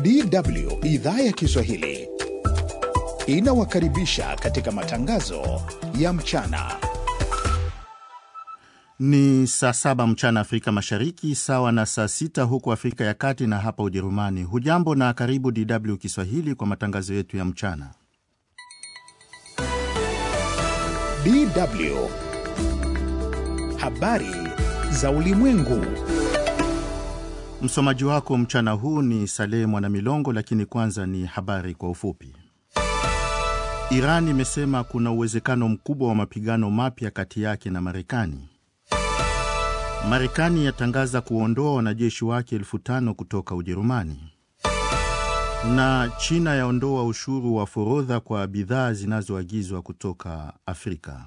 DW idhaa ya Kiswahili inawakaribisha katika matangazo ya mchana. Ni saa saba mchana Afrika Mashariki, sawa na saa sita huku Afrika ya Kati na hapa Ujerumani. Hujambo na karibu DW Kiswahili kwa matangazo yetu ya mchana. DW habari za ulimwengu. Msomaji wako mchana huu ni Saleh Mwanamilongo, lakini kwanza ni habari kwa ufupi. Iran imesema kuna uwezekano mkubwa wa mapigano mapya kati yake na Marekani. Marekani yatangaza kuondoa wanajeshi wake elfu tano kutoka Ujerumani, na China yaondoa ushuru wa forodha kwa bidhaa zinazoagizwa kutoka Afrika.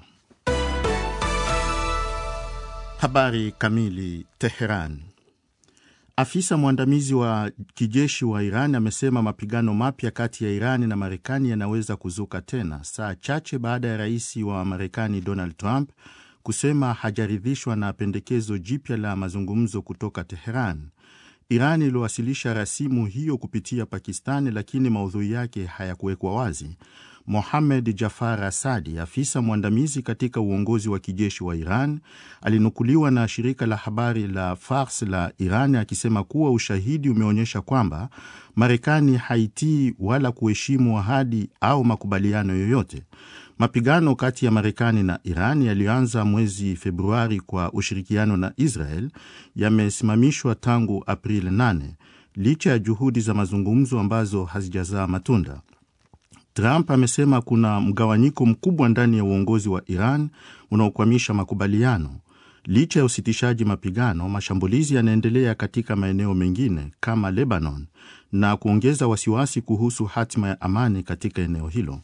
Habari kamili. Teheran. Afisa mwandamizi wa kijeshi wa Iran amesema mapigano mapya kati ya Iran na Marekani yanaweza kuzuka tena saa chache baada ya rais wa Marekani Donald Trump kusema hajaridhishwa na pendekezo jipya la mazungumzo kutoka Teheran. Iran iliwasilisha rasimu hiyo kupitia Pakistani, lakini maudhui yake hayakuwekwa wazi. Mohamed Jafar Asadi, afisa mwandamizi katika uongozi wa kijeshi wa Iran, alinukuliwa na shirika la habari la Fars la Iran akisema kuwa ushahidi umeonyesha kwamba Marekani haitii wala kuheshimu ahadi au makubaliano yoyote. Mapigano kati ya Marekani na Iran yaliyoanza mwezi Februari kwa ushirikiano na Israel yamesimamishwa tangu Aprili 8 licha ya juhudi za mazungumzo ambazo hazijazaa matunda. Trump amesema kuna mgawanyiko mkubwa ndani ya uongozi wa Iran unaokwamisha makubaliano. Licha ya usitishaji mapigano, mashambulizi yanaendelea katika maeneo mengine kama Lebanon na kuongeza wasiwasi kuhusu hatima ya amani katika eneo hilo.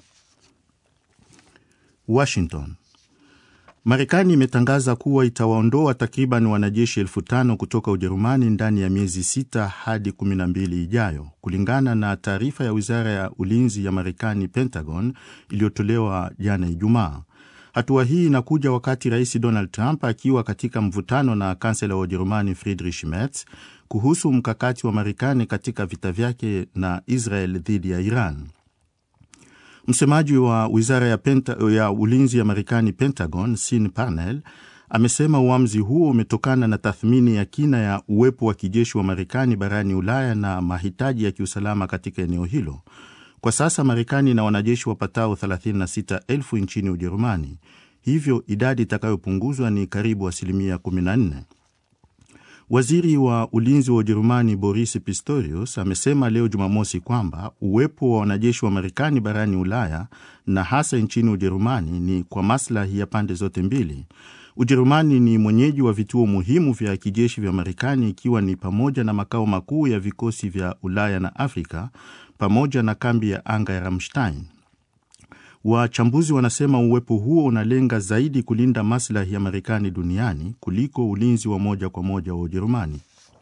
Washington. Marekani imetangaza kuwa itawaondoa takriban wanajeshi elfu tano kutoka Ujerumani ndani ya miezi sita hadi kumi na mbili ijayo, kulingana na taarifa ya wizara ya ulinzi ya Marekani, Pentagon, iliyotolewa jana Ijumaa. Hatua hii inakuja wakati rais Donald Trump akiwa katika mvutano na kansela wa Ujerumani Friedrich Merz kuhusu mkakati wa Marekani katika vita vyake na Israel dhidi ya Iran. Msemaji wa wizara ya, Penta, ya ulinzi ya Marekani, Pentagon, Sean Parnell amesema uamuzi huo umetokana na tathmini ya kina ya uwepo wa kijeshi wa Marekani barani Ulaya na mahitaji ya kiusalama katika eneo hilo. Kwa sasa Marekani ina wanajeshi wapatao 36,000 nchini Ujerumani, hivyo idadi itakayopunguzwa ni karibu asilimia 14. Waziri wa ulinzi wa Ujerumani Boris Pistorius amesema leo Jumamosi kwamba uwepo wa wanajeshi wa Marekani barani Ulaya na hasa nchini Ujerumani ni kwa maslahi ya pande zote mbili. Ujerumani ni mwenyeji wa vituo muhimu vya kijeshi vya Marekani, ikiwa ni pamoja na makao makuu ya vikosi vya Ulaya na Afrika pamoja na kambi ya anga ya Ramstein. Wachambuzi wanasema uwepo huo unalenga zaidi kulinda maslahi ya Marekani duniani kuliko ulinzi wa moja kwa moja wa Ujerumani.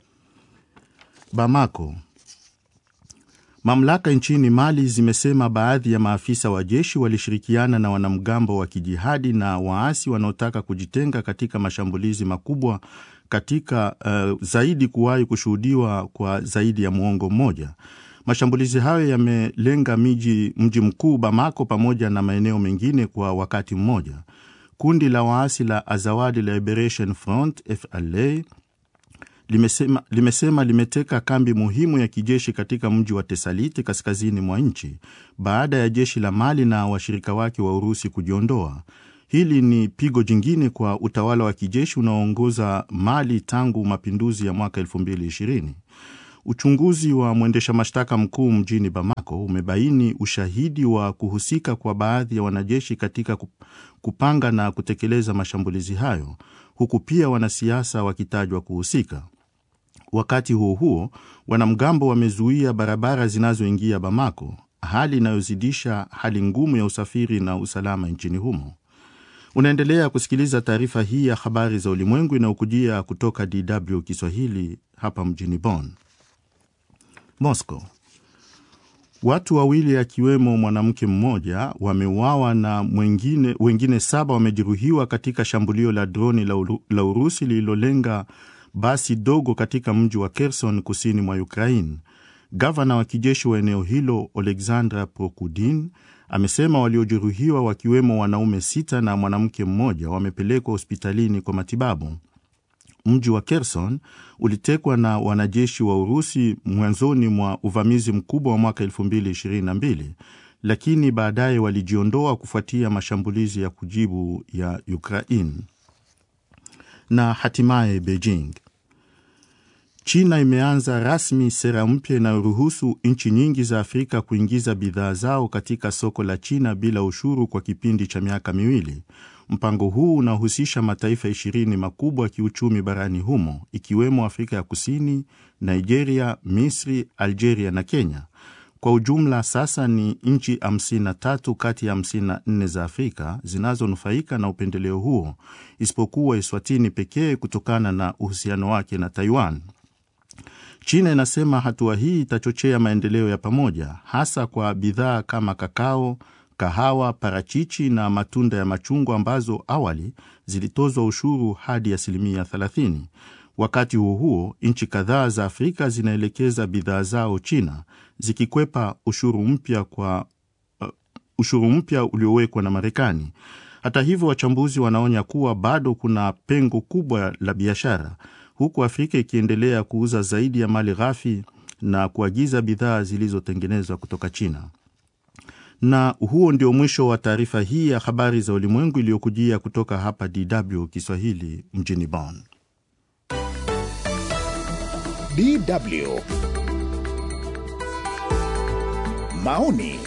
Bamako. Mamlaka nchini Mali zimesema baadhi ya maafisa wa jeshi walishirikiana na wanamgambo wa kijihadi na waasi wanaotaka kujitenga katika mashambulizi makubwa katika uh, zaidi kuwahi kushuhudiwa kwa zaidi ya muongo mmoja. Mashambulizi hayo yamelenga miji mji mkuu Bamako pamoja na maeneo mengine kwa wakati mmoja. Kundi la waasi la Azawad Liberation Front FLA limesema, limesema limeteka kambi muhimu ya kijeshi katika mji wa Tesaliti kaskazini mwa nchi baada ya jeshi la Mali na washirika wake wa Urusi kujiondoa. Hili ni pigo jingine kwa utawala wa kijeshi unaoongoza Mali tangu mapinduzi ya mwaka 2020. Uchunguzi wa mwendesha mashtaka mkuu mjini Bamako umebaini ushahidi wa kuhusika kwa baadhi ya wanajeshi katika kupanga na kutekeleza mashambulizi hayo, huku pia wanasiasa wakitajwa kuhusika. Wakati huo huo, wanamgambo wamezuia barabara zinazoingia Bamako, hali inayozidisha hali ngumu ya usafiri na usalama nchini humo. Unaendelea kusikiliza taarifa hii ya habari za ulimwengu inayokujia kutoka DW Kiswahili hapa mjini Bonn. Moscow. Watu wawili akiwemo mwanamke mmoja wameuawa na mwengine, wengine saba wamejeruhiwa katika shambulio la droni la, Uru, la Urusi lililolenga basi dogo katika mji wa Kherson kusini mwa Ukraine. Gavana wa kijeshi wa eneo hilo Alexandra Prokudin amesema waliojeruhiwa wakiwemo wanaume sita na mwanamke mmoja wamepelekwa hospitalini kwa matibabu. Mji wa Kherson ulitekwa na wanajeshi wa Urusi mwanzoni mwa uvamizi mkubwa wa mwaka 2022 lakini baadaye walijiondoa kufuatia mashambulizi ya kujibu ya Ukraine. Na hatimaye Beijing, China imeanza rasmi sera mpya inayoruhusu nchi nyingi za Afrika kuingiza bidhaa zao katika soko la China bila ushuru kwa kipindi cha miaka miwili. Mpango huu unahusisha mataifa ishirini makubwa ya kiuchumi barani humo ikiwemo Afrika ya Kusini, Nigeria, Misri, Algeria na Kenya. Kwa ujumla sasa ni nchi 53 kati ya 54 za Afrika zinazonufaika na upendeleo huo, isipokuwa Eswatini pekee kutokana na uhusiano wake na Taiwan. China inasema hatua hii itachochea maendeleo ya pamoja, hasa kwa bidhaa kama kakao, kahawa, parachichi na matunda ya machungwa ambazo awali zilitozwa ushuru hadi asilimia 30. Wakati huo huo, nchi kadhaa za Afrika zinaelekeza bidhaa zao China zikikwepa ushuru mpya kwa uh, ushuru mpya uliowekwa na Marekani. Hata hivyo, wachambuzi wanaonya kuwa bado kuna pengo kubwa la biashara, huku Afrika ikiendelea kuuza zaidi ya mali ghafi na kuagiza bidhaa zilizotengenezwa kutoka China. Na huo ndio mwisho wa taarifa hii ya habari za ulimwengu iliyokujia kutoka hapa DW Kiswahili mjini Bonn. DW maoni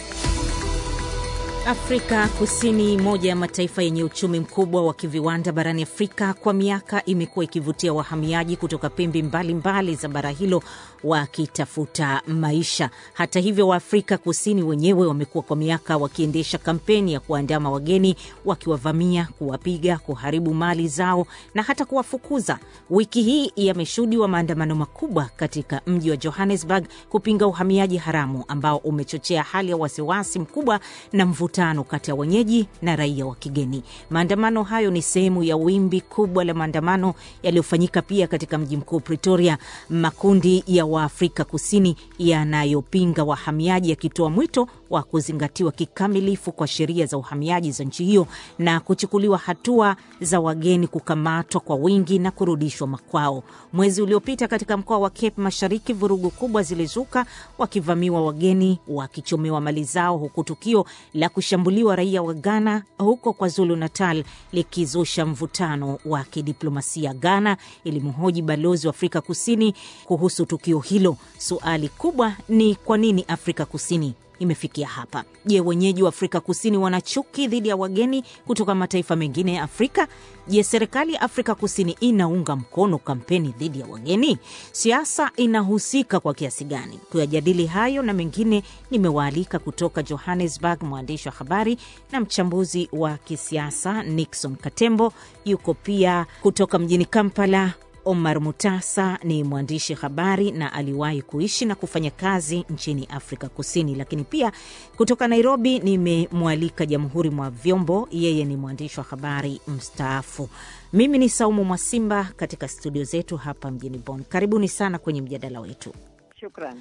Afrika Kusini, moja ya mataifa yenye uchumi mkubwa wa kiviwanda barani Afrika, kwa miaka imekuwa ikivutia wahamiaji kutoka pembe mbalimbali mbali za bara hilo wakitafuta maisha. Hata hivyo, Waafrika Kusini wenyewe wamekuwa kwa miaka wakiendesha kampeni ya kuandama wageni, wakiwavamia, kuwapiga, kuharibu mali zao na hata kuwafukuza. Wiki hii yameshuhudiwa maandamano makubwa katika mji wa Johannesburg kupinga uhamiaji haramu ambao umechochea hali ya wasiwasi mkubwa na mvutano kati ya wenyeji na raia wa kigeni. Maandamano hayo ni sehemu ya wimbi kubwa la maandamano yaliyofanyika pia katika mji mkuu Pretoria, makundi ya Waafrika Kusini yanayopinga wahamiaji yakitoa mwito wa kuzingatiwa kikamilifu kwa sheria za uhamiaji za nchi hiyo na kuchukuliwa hatua za wageni kukamatwa kwa wingi na kurudishwa makwao. Mwezi uliopita katika mkoa wa Cape Mashariki, vurugu kubwa zilizuka, wakivamiwa wageni, wakichomewa mali zao, huku tukio la kushambuliwa raia wa Ghana huko KwaZulu Natal likizusha mvutano wa kidiplomasia. Ghana ilimhoji balozi wa Afrika Kusini kuhusu tukio hilo. Suali kubwa ni kwa nini Afrika Kusini imefikia hapa. Je, wenyeji wa Afrika Kusini wana chuki dhidi ya wageni kutoka mataifa mengine ya Afrika? Je, serikali ya Afrika Kusini inaunga mkono kampeni dhidi ya wageni? Siasa inahusika kwa kiasi gani? Kuyajadili hayo na mengine, nimewaalika kutoka Johannesburg mwandishi wa habari na mchambuzi wa kisiasa Nixon Katembo, yuko pia kutoka mjini Kampala Omar Mutasa ni mwandishi habari na aliwahi kuishi na kufanya kazi nchini Afrika Kusini. Lakini pia kutoka Nairobi nimemwalika Jamhuri mwa Vyombo, yeye ni mwandishi wa habari mstaafu. Mimi ni Saumu Mwasimba katika studio zetu hapa mjini Bonn. Karibuni sana kwenye mjadala wetu. Shukran.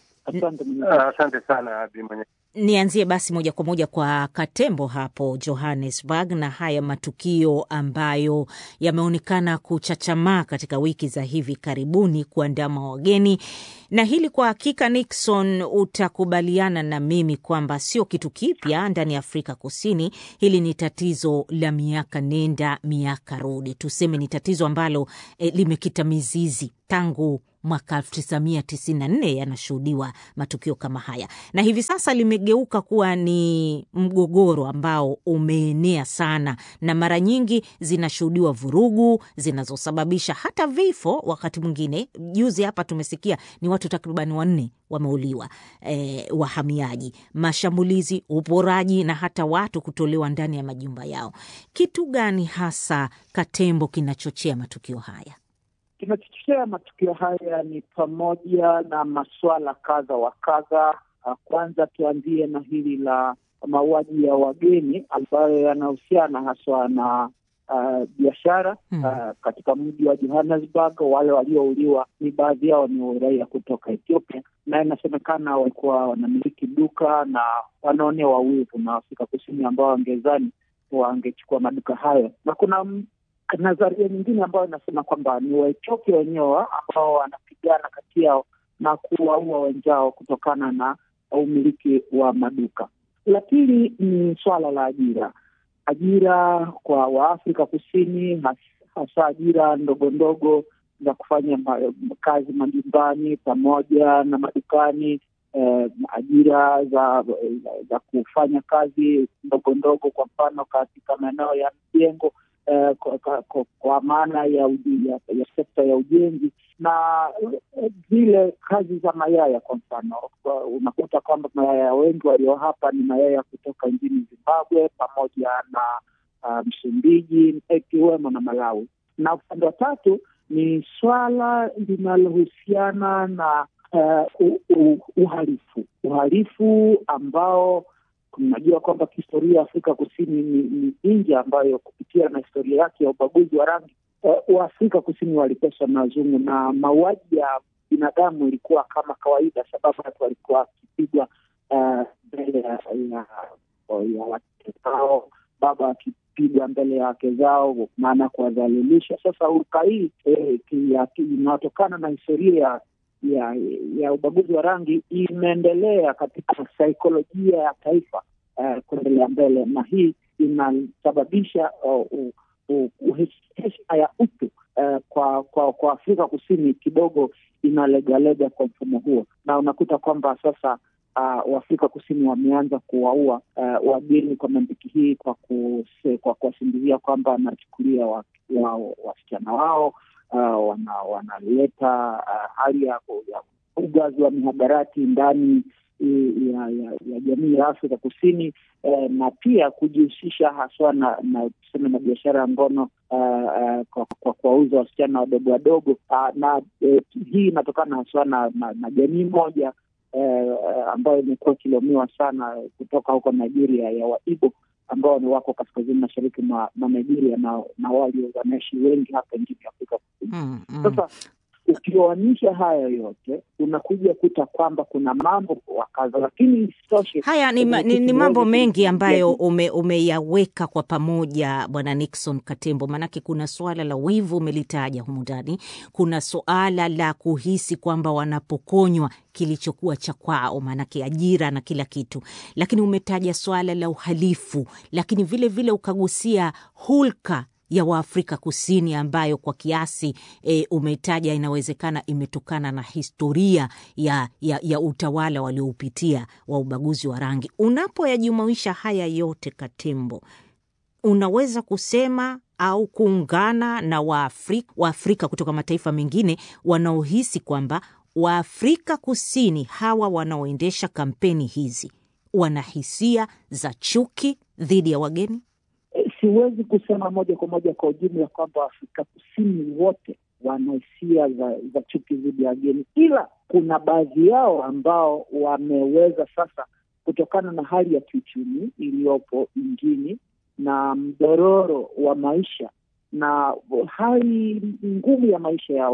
Asante sana Abi mwenye Nianzie basi moja kwa moja kwa Katembo hapo Johannesburg na haya matukio ambayo yameonekana kuchachamaa katika wiki za hivi karibuni kuandama wageni, na hili kwa hakika, Nixon, utakubaliana na mimi kwamba sio kitu kipya ndani ya Afrika Kusini. Hili ni tatizo la miaka nenda miaka rudi, tuseme ni tatizo ambalo eh, limekita mizizi tangu mwaka 1994 yanashuhudiwa matukio kama haya, na hivi sasa limegeuka kuwa ni mgogoro ambao umeenea sana, na mara nyingi zinashuhudiwa vurugu zinazosababisha hata vifo. Wakati mwingine, juzi hapa tumesikia ni watu takribani wanne wameuliwa, eh, wahamiaji, mashambulizi, uporaji na hata watu kutolewa ndani ya majumba yao. Kitu gani hasa, Katembo, kinachochea matukio haya? Kinachochochea matukio haya ni pamoja na masuala kadha wa kadha. Kwanza tuanzie na hili la mauaji ya wageni ambayo yanahusiana haswa na uh, biashara Hmm. uh, katika mji wa Johannesburg. Wale waliouliwa ni baadhi yao ni raia kutoka Ethiopia, na inasemekana walikuwa wanamiliki duka na wanaonewa wivu na Afrika Kusini ambao wangezani wangechukua maduka hayo, na kuna nadharia nyingine ambayo inasema kwamba ni Waethiopia wenyewe ambao wanapigana kati yao na kuwaua wenzao kutokana na umiliki wa maduka. La pili ni swala la ajira, ajira kwa Waafrika Kusini, hasa ajira ndogo ndogo za kufanya ma, kazi majumbani pamoja na madukani. Eh, ajira za, za za kufanya kazi ndogo ndogo, kwa mfano katika maeneo ya mjengo eh, kwa, kwa, kwa maana ya, ya, ya sekta ya ujenzi na zile kazi za mayaya. Kwa mfano, unakuta kwamba mayaya wengi walio hapa ni mayaya kutoka nchini Zimbabwe pamoja na uh, Msumbiji ikiwemo na Malawi, na upande wa tatu ni swala linalohusiana na uh, uh, uhalifu uhalifu ambao tunajua kwamba kihistoria Afrika Kusini ni, ni nchi ambayo kupitia na historia yake ya ubaguzi wa rangi uh, Waafrika Kusini waliteswa na wazungu na mauaji ya binadamu ilikuwa kama kawaida, sababu watu walikuwa wakipigwa mbele uh, ya, ya, ya wake zao, baba wakipigwa mbele ya wake zao, maana kuwadhalilisha. Sasa uruka hii eh, inayotokana na historia ya ya ya ubaguzi wa rangi imeendelea katika saikolojia ya taifa uh, kuendelea mbele, na hii inasababisha heshima ya utu uh, kwa kwa kwa Afrika Kusini kidogo inalegalega kwa mfumo huo, na unakuta kwamba sasa uh, Waafrika Kusini wameanza kuwaua uh, wageni kwa mantiki hii, kwa kwa kuwasingizia kwamba wanachukulia wasichana wa, wa wao Uh, wana, wanaleta uh, hali ya ugavi wa mihadarati ndani ya, ya, ya jamii ya Afrika Kusini eh, na pia kujihusisha haswa na na tuseme na biashara ya ngono uh, uh, kwa kuwauza wasichana wadogo wadogo uh, na eh, hii inatokana haswa na, na, na jamii moja eh, ambayo imekuwa ikilaumiwa sana kutoka huko Nigeria ya Waibo ambao ni wako kaskazini mashariki mwa Nigeria na, na wale wanaishi wengi hapa nchini Afrika Kusini. Mm, mm. Sasa ukioanisha haya yote unakuja kuta kwamba kuna mambo wakaza, lakini isitoshe haya ni, ma, ni, ni mambo mengi ambayo ume, umeyaweka kwa pamoja Bwana Nixon Katembo, maanake kuna suala la wivu umelitaja humu ndani, kuna suala la kuhisi kwamba wanapokonywa kilichokuwa cha kwao, maanake ajira na kila kitu, lakini umetaja swala la uhalifu, lakini vile vile ukagusia hulka ya Waafrika Kusini ambayo kwa kiasi e, umetaja inawezekana imetokana na historia ya, ya, ya utawala walioupitia wa ubaguzi wa rangi. Unapoyajumuisha haya yote, Katembo, unaweza kusema au kuungana na Waafrika, Waafrika kutoka mataifa mengine wanaohisi kwamba Waafrika Kusini hawa wanaoendesha kampeni hizi wana hisia za chuki dhidi ya wageni? Siwezi kusema moja kwa moja kwa ujumla kwamba Afrika Kusini wote wana hisia za, za chuki dhidi ya wageni, ila kuna baadhi yao ambao wameweza sasa, kutokana na hali ya kiuchumi iliyopo nchini na mdororo wa maisha na hali ngumu ya maisha ya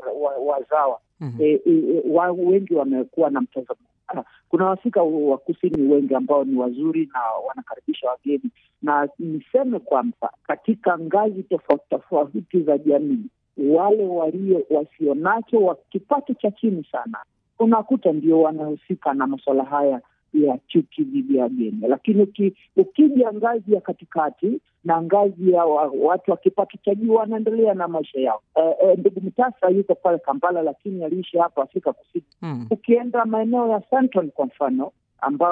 wazawa wa, mm -hmm. E, e, wa, wengi wamekuwa na mtazamo kuna Waafrika wa Kusini wengi ambao ni wazuri na wanakaribisha wageni, na niseme kwamba katika ngazi tofauti tofauti za jamii, wale walio wasionacho wa kipato cha chini sana, unakuta ndio wanahusika na masuala haya ya chuki dhidi ya wageni. Lakini uki, ukija ngazi ya katikati na ngazi ya wa, watu wa kipato cha juu wanaendelea na maisha yao. E, e, ndugu Mtasa yuko pale Kampala, lakini aliishi hapa Afrika Kusini. Mm. Ukienda maeneo ya Central kwa mfano ambao